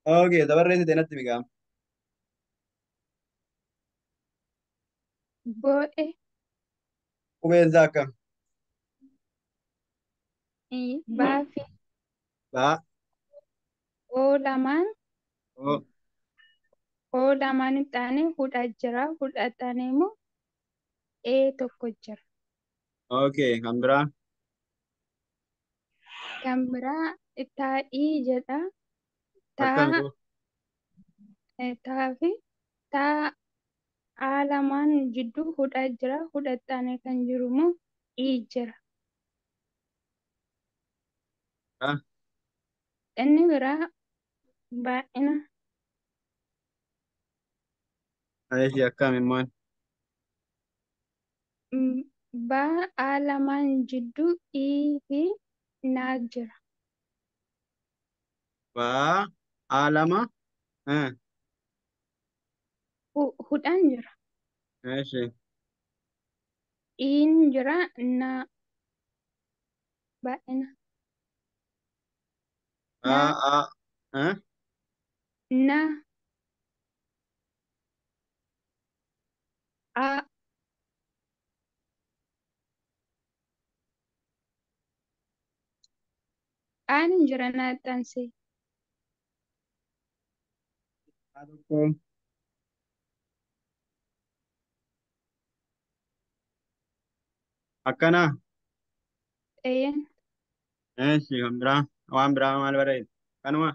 Okay, dabarreessite natti miqaama. bo'e, Qubeensaa akkam? ii, baa fi Baa, oo lamaan oo, oo lamaan hin taane hudha jira. Hudha taane immoo ee tokko jira. okay, kan biraa? Kan biraa taa'ii jedha. Akkam Taa koo? eh, taa fi taa aa lamaan jidduu hudha jira. Hudha taane kan jiru immoo ii jira. Ah, Inni biraa baay'ina Ayeshi akkam immoo? mm, baa aa lamaan jidduu ii fi naa jira. Baa, aa lama? Eh, Hu- Hudhaan jira. Ayeshi. Iin jira na baay'ina na Baa, aa, eh? na a aan jira na xanse Aa tokko. Akkana? een Ayeshi, kan biraa? Waan biraa maal barreesse? Kanuma?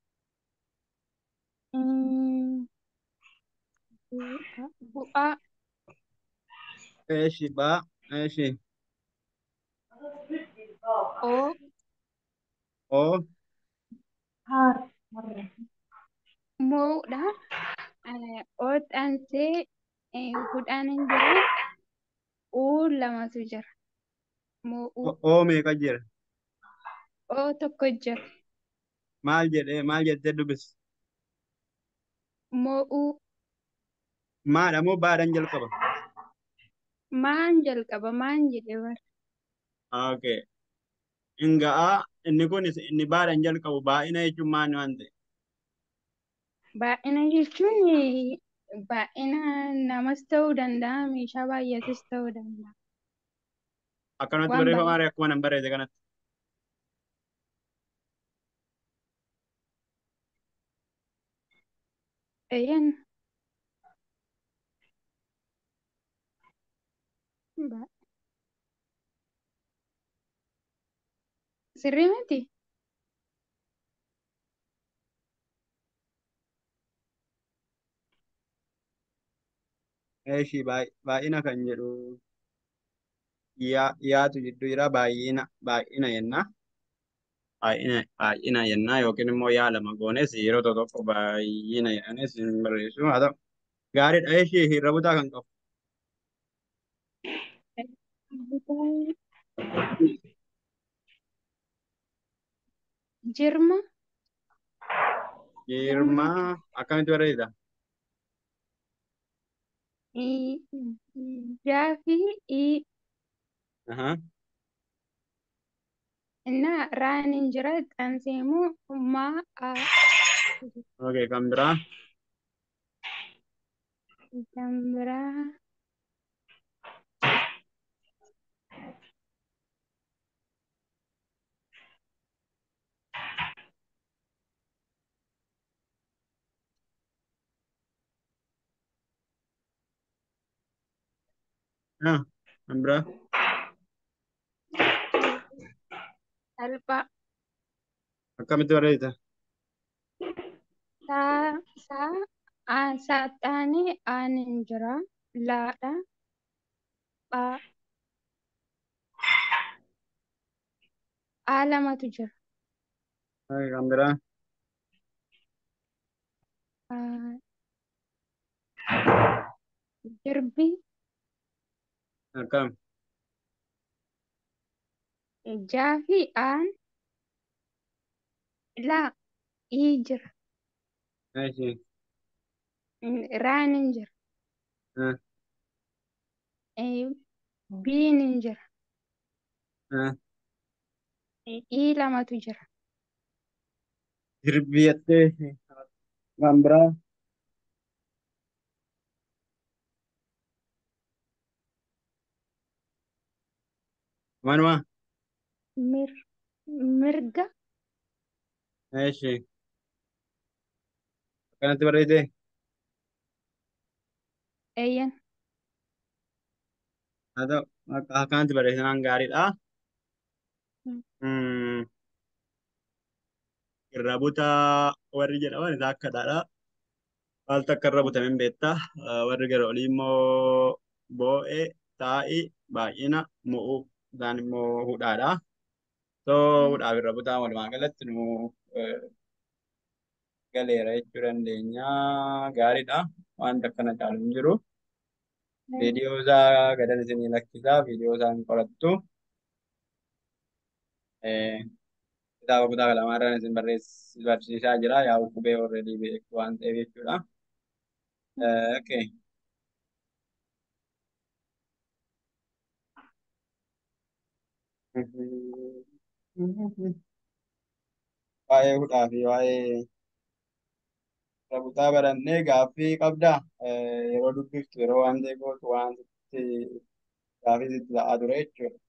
mm, bu'a bu'aa Ayeshi, baa, ayeshi. oo Oo, moodha Eh, oo xansee eh, hudhaan hin jira uu lamatu jira mo'uu oo oo meeqa jira? oo tokko jira Maal jedhee, maal jettee dubbis? mo'uu Maadha moo baadhaan jalqaba? maan jalqaba maan jedhe bara Okay. Inga'aa inni kun inni baadhaan jalqabu baay'ina jechuun maal waan ta'e? baay'ina jechuun eh, baay'ina namas ta'uu danda'a meeshaa baay'atus ta'uu danda'a Akkanumatti waan barreeffamaa baay'ee ree akkuma nan barreesse kanatti. Eeyyan. Ba- Sirrii miti? Eeshi baay'ina kan jedhu yaa yaatu jidduu jira baay'ina baay'ina jenna. Baay'ina baay'ina jenna yookiin immoo yaa lama goones yeroo tokko tokko baay'ina jedhanis hin barreessu. Haa ta'u gaariidha eeshi hirra butaa kan qabu. Jirma? Jirma? Jirma akkamitti barreessa? I- Jaafi i Ahaa. na raan hin jira xaansee immoo maa a Okay kan biraa kan biraa ah kan biraa salphaa akkamitti barreessa? saa saa aan saaxaanii aan hin jira laadha phaa aa lamatu jira Okay kan biraa Ah, jirbi akkam jaafi aan laa ii jira eeshi raan hin jira ah Eh, biin hin jira ah ii lamatu jira jirbi jettee haa Kan biraa manuma mir mirga eeshi akkanatti barreessite eeyyan haa ta'u akka akkanatti barreessinaan gaariidha. Mm. Hmm. Irra butaa warri jedhaman isaa akkadhaadha. Maaltu akka irra butame hin beekta. Warri gara olii immoo boo'ee, taa'ii, baay'ina, mu'uu isaan immoo hudhaadha. So hudhaaf irra butaa walumaa galatti nu eh, galeera jechuu dandeenya. Gaariidha. Wanta akkana caalu hin jiru. Viidiyoo isaa gadan isinii lakkisaa. Viidiyoo isaa hin qorattu. Eh, Kitaaba kutaa lamaarraan isin barreess- barsiisaa jira. Yaa qubee already beektu waan ta'eef jechuudha. Eh, Okay. Waa'ee hudhaa fi waa'ee Rabutaa barannee gaaffii qabdaa? Eh, Yeroo dubbiftu yeroo waan ta'e gootu waan sitti gaaffii sitti ta'aa ture jechuudha.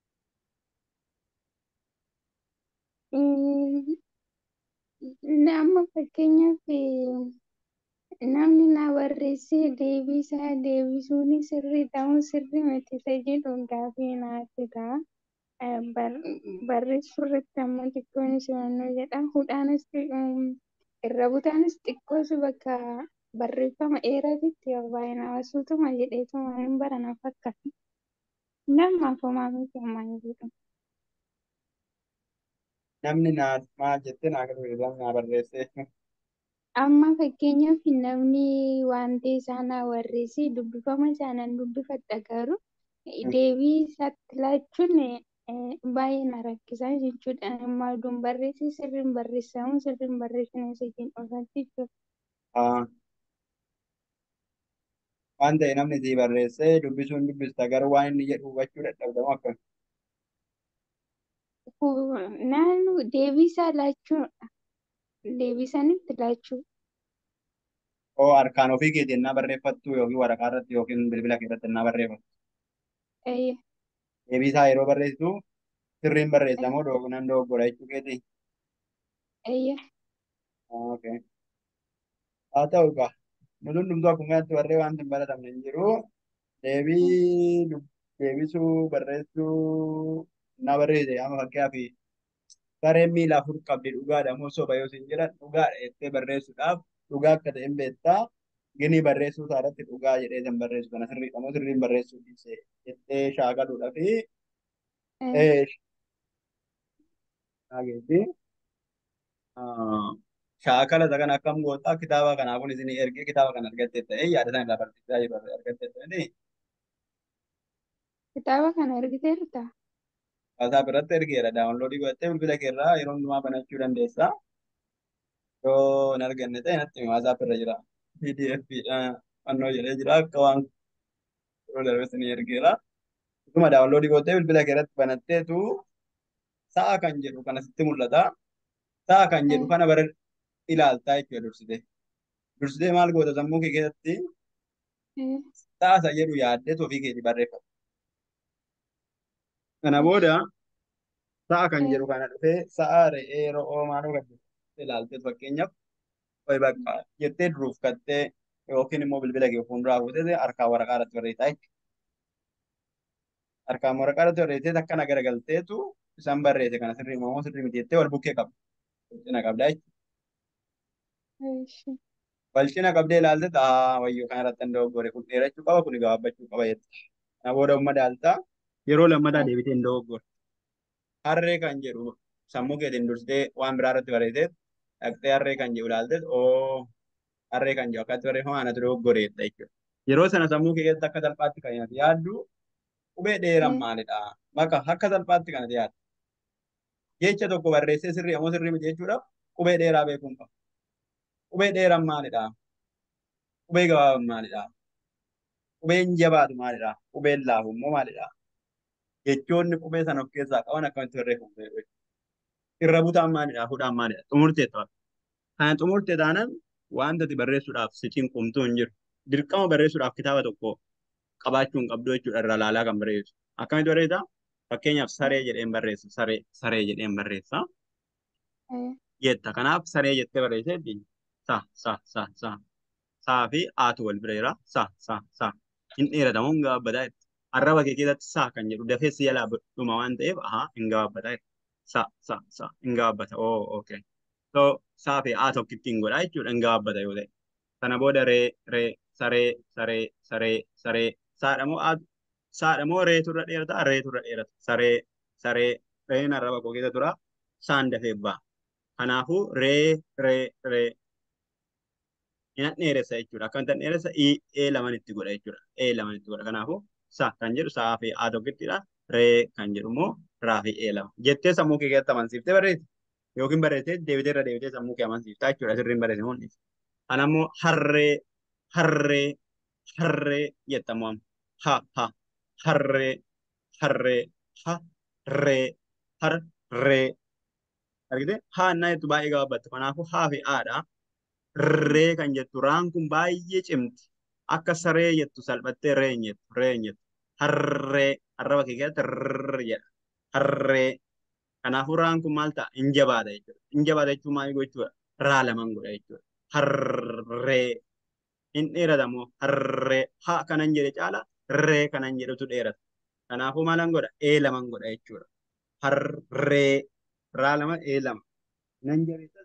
Nama fakkeenyaaf namni na barreessee deebii isaa deebisuun sirrii ta'uu sirrii miti isa jedhu gaaffii naatti ta'a. Eh, bar- Barreessuu irratti ammoo xiqqoon simannoo jedha. Hudhaanis irra butaanis xiqqoos bakka barreeffama dheeraatitti baay'ee nama suutuma jedheetuma hin barana fakkaata. Namaaf homaa miti homaa hin jedhu. Namni naa maal jettee naa galmeessan naa barreessee Amma fakkeenyaaf namni wanti isaa na barreesse dubbifama isaa nan dubbifadha garuu deebii isaatti laachuun eh, baay'ee na rakkisa jechuudha. Amma oduun barreesse sirriin barreessamu sirriin barreessine isa jedhu jechuudha. waan ta'e namni sii barreessee dubbisuun dubbista garuu waan inni jedhu hubachuu dadhabdamu akkam. Naannoo deebii isaa laachuudha. Deebii sanitti laachuu. Oo harkaan ofii keetiin naa barreeffattu yookiin waraqaa irratti yookiin bilbila keessatti naa barreeffattu. Eh, Deebii isaa yeroo barreessitu sirriin barreessamoo doogunan dogoggora jechuu keeti. eh, Okay. Haa ta'u egaa nuti hundumtuu akkuma kanatti warree wanti hin baratamne hin jiru. Deebii dub- deebisuu barreessuu na barreesse amma fakkeenyaaf sareen miila afur qabdi dhugaadha moo soba yoo siin jedhan dhugaadha jettee barreessuudhaaf dhugaa akka ta'e hin beektaa. Ginii barreessuu isaa irratti dhugaa jedhee san barreessu kana sirriidha moo sirriin barreessuu dhiise jettee shaakaluudha fi eh, Dhageetti. Shaakala isa kana akkam goota kitaaba kanaafuu isin ergee kitaaba kana argatte ta'e yaada sana irraa barsiisaa jiru argatte ta'e kitaaba kana ergiteerta. waasaa biratti ergeera daawunloodii godhattee bilbila kee irraa yeroo hundumaa banachuu dandeessa. Yoo hin arganne ta'e natti himi waasaap irra jira. PDF fannoo jedhee jira akka waan yeroo darbe isin ergeera. Utuma daawunloodii godhattee bilbila kee irratti banatteetu sa'a kan jedhu kana sitti mul'ata. Sa'a kan jedhu Eh, kana bara ilaaltaa jechuudha dursite. Dursitee maal goota sammuu kee keessatti eh, sa'a isa jedhu yaaddee ofii keetii barreeffata. Kana eh, booda sa'a kan eh, jedhu kana dhufee sa'a re'ee ro'oo maaloo kan jedhu ilaaltee fakkeenyaaf wayi bakka jettee duruuf kattee yookiin immoo bilbila kee fuulduraa fuutee harkaan waraqaa irratti barreessaa jechuudha. Harkaan waraqaa irratti barreessee akkana garagalteetu isaan barreesse kana sirrii moo sirrii miti jettee wal bukkee qabda. Walcina qabdaa jechuudha. eh, Wal cina qabdee ilaalte taa wayyoo kana irratti hin dogoggore kun dheerachuu qaba kun gabaabbachuu qaba jette. Kana booda umma daaltaa yeroo lammataa eh, deebitee hin dogoggore. Harree kan jedhu sammuu keetiin dursitee waan biraa irratti barreessee dhaqxee harree kan jedhu ilaalte oo harree kan jedhu akkatti barreeffama anatu dogoggoreedha jechuudha. Yeroo sana sammuu kee keessatti akka salphaatti kan ati yaaddu qubee dheeraan eh, maalidha? Maka akka salphaatti kan ati yaaddu. Jecha tokko barreessee sirrii ammoo sirrii miti jechuudhaaf qubee dheeraa beekuun qaba. Qubee dheeraan maalidha? Qubee gabaabaan maalidha? Qubeen jabaatu maalidha? Qubeen laafu immoo maalidha? Jechoonni qubee sana of keessaa qaban akkamitti barreeffamu? Irra butaan maalidha? Hudhaan maalidha? Xumurtee ta'u. Kana xumurtee taanaan wanta ati barreessuudhaaf si cinqumtuu hin jiru. Dirqama barreessuudhaaf kitaaba tokko qabaachuu hin qabdu jechuudha irra laalaa kan barreessu. Akkamitti barreessaa? Fakkeenyaaf saree jedheen barreessa. Saree saree jedheen barreessa. Jetta. Kanaaf saree jettee barreesseetti sa sa sa sa saa fi aatu wal bira jira. Sa sa sa hin dheeratamu hin gabaabbataa jetti. Arraba kee keessatti saa kan jedhu dafee si jalaa dhuma waan ta'eef ahaa hin gabaabbataa jetti. Sa sa sa hin gabaabbata. Oo okay. So saa fi aa tokkitti hin godhaa jechuudha hin gabaabbata yoo ta'e. Sana booda ree ree saree saree saree saree saadha moo aatu saadha moo reetu irra dheerata reetu irra dheerata saree saree reen arraba koo keessa tura saan dafee ba'a. Kanaafuu ree ree ree hin dheeressa jechuudha. Akkamitti hin dheeressa ee laman itti godha jechuudha. Ee laman itti godha. Kanaafuu sa kan jedhu saa fi aa tokkittidha. Ree kan jedhu immoo raa fi ee lama. Jettee sammuu kee keessatti amansiiftee barreessi. Yookiin barreessee deebitee irra deebitee sammuu kee amansiiftaa jechuudha. Sirriin barreesse mul'isa. Kana immoo harree harree harree jettamu ha ha harree harree ha ree harree argite haa innaa jettu baay'ee gabaabbatta kanaafuu haa fi aadha ree kan jettu raan kun baay'ee cimti akka saree jettu salphattee ree hin jettu ree hin jettu harree arraba kee keessatti rrrr jedha harree kanaafuu raan kun maal ta'a hin jabaata jechuudha hin jabaata jechuun maal gochuudha raa laman godha jechuudha harree hin dheeratamu harree haa kanan jedhe caala ree kanan jedhutu dheerata kanaafuu maalan godha ee laman godha jechuudha harree raa lama ee lama nan jabeessa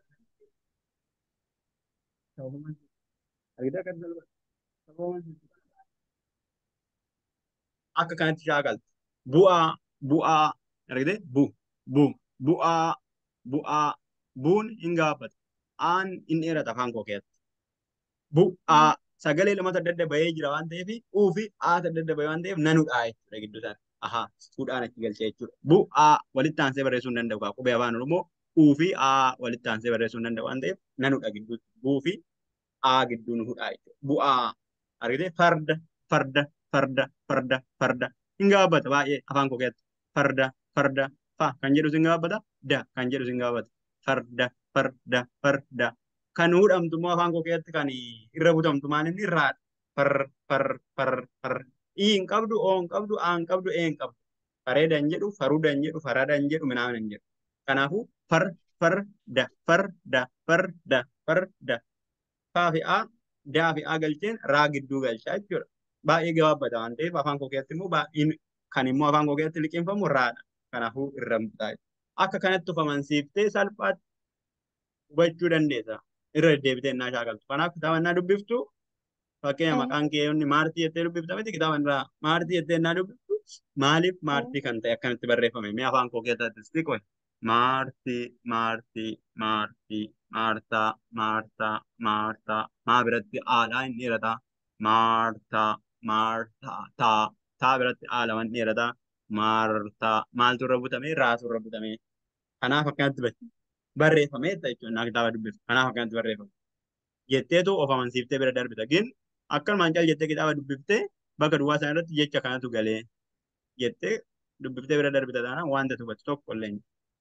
akka kanatti shaakaltu bu'aa bu'aa argite bu bu bu'aa bu'aa buun hin gaabbata aan hin dheerata afaan koo keessatti bu'aa sagalee lamatu adda adda bahee jira waan ta'eef uu fi aata adda adda bahee waan ta'eef nanudhaa jechuudha gidduu isaanii ahaa fuudhaan achi galchee jechuudha bu'aa walitti aansee barreessuu hin danda'u kaa qubee afaan oromoo uu fi aa walitti aansee barreessuu hin danda'u waan ta'eef nanudha gidduu buu fi aa gidduu nu hudhaa jechuudha bu'aa argite farda farda farda farda farda hin gabaabbata baay'ee afaan koo keessatti farda farda fa kan jedhu hin gabaabbata da kan jedhu hin gabaabbata farda farda farda kan hudhamtu immoo afaan koo keessatti kan irra butamtu maal inni irraadha far far far far ii hin qabdu oo hin qabdu aa hin qabdu ee hin qabdu fareeda hin jedhu faruuda hin jedhu farada hin jedhu minaamina hin jedhu kanaafuu far far da far da far da far da faa fi aa daa fi aa galcheen raa gidduu galchaa jechuudha baay'ee gabaabbata waan ta'eef afaan koo keessatti immoo baay'een kan immoo afaan koo keessatti liqeeffamu raadha kanaafuu irra mutaa akka kanatti of amansiiftee salphaatti hubachuu dandeessa irra deddeebitee innaa shaakaltu kanaaf kitaaba innaa dubbiftu fakkeenya maqaan kee yoonni maartii jettee dubbifta miti kitaaba irraa maartii jettee innaa dubbiftu maaliif maartii kan ta'e akkamitti barreeffame mee afaan koo keessatti siqoe maartii maartii maartii maartaa maartaa maartaa maa biratti aadhaa hin dheerataa maartaa maartaa taa taa biratti aa laman dheerataa maartaa maaltu irra butame raatu irra butame kanaaf akkanatti barreeffame jechuudha naa kitaaba dubbiftu kanaaf akkanatti barreeffame jetteetu of amansiiftee bira darbita gin akkanumaan cal jettee kitaaba dubbiftee bakka duwwaa sana irratti jecha kanatu galee jettee dubbiftee bira darbita taanaan wanta hubatu tokko illee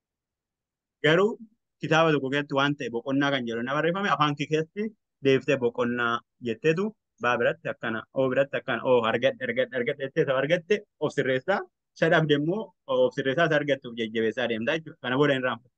garuu kitaaba tokko keessatti waan ta'e boqonnaa kan jedhu na barreeffame afaan kee keessatti deebiftee boqonnaa jetteetu baa biratti akkana oo biratti akkana oo argadhe argadhe argadhe jettee isa argatte of sirreessaa isa dhabde immoo of sirreessaa isa argattuuf jajjabeessaa deemtaa jechuudha kana booda hin raanfatu.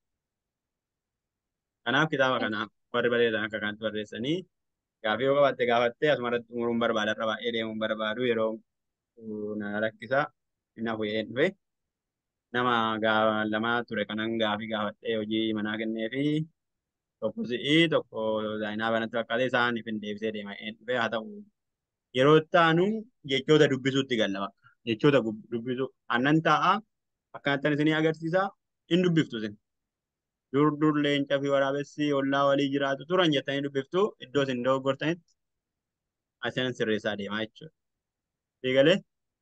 Kanaaf kitaaba kana warri barreessan akka kanatti barreessanii gaafii yoo qabaatte gaafattee asuma irratti xumuruun barbaada irra baay'ee deemuun barbaadu yeroo na rakkisa inni bu'ee dhufe nama lamaa ture kanan gaafii gaafattee hojii manaa kennee fi tokko si'ii tokko zaayinaa banatti fakkaatee isaaniif hin deebisee deema dhufe haa ta'u yeroo taanu jechoota dubbisuutti galla bakka jechoota dubbisuu annan ta'a akkanattan isinii agarsiisa hin dubbiftu isin dur dur leenca fi waraabessi ollaa walii jiraatu turan jettanii dubbiftu iddoo isin dogoggortanitti asinan sirreessaa deemaa jechuudha. Eegalee?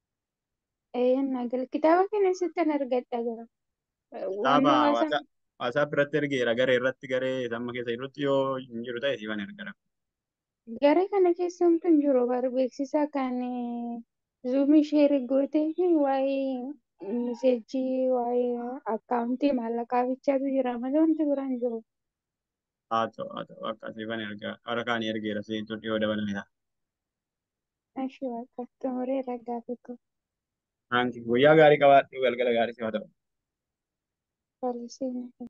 Nagal kitaaba kana sittan argadha gara. Kitaaba waasaap irratti ergeera garee irratti garee samma keessa jirutti yoo hin jiru ta'e siifan ergara. Garee kana keessa homtu hin jiru bar beeksisa kan zuumii sheerii gootee fi waa'ee miseejii waa'ee akkaawuntii maallaqaa bichaatu jira malee wanti biraan jiru. haa ta'u haa ta'u akkasiifan ergaa warra kaanii ergeera siintu dhiyoo dabalamedha. Ashii waaqa xumuree ragaa tokko Hanki guyyaa gaarii qabaadhu galgala gaarii si haa ta'u. bal'isee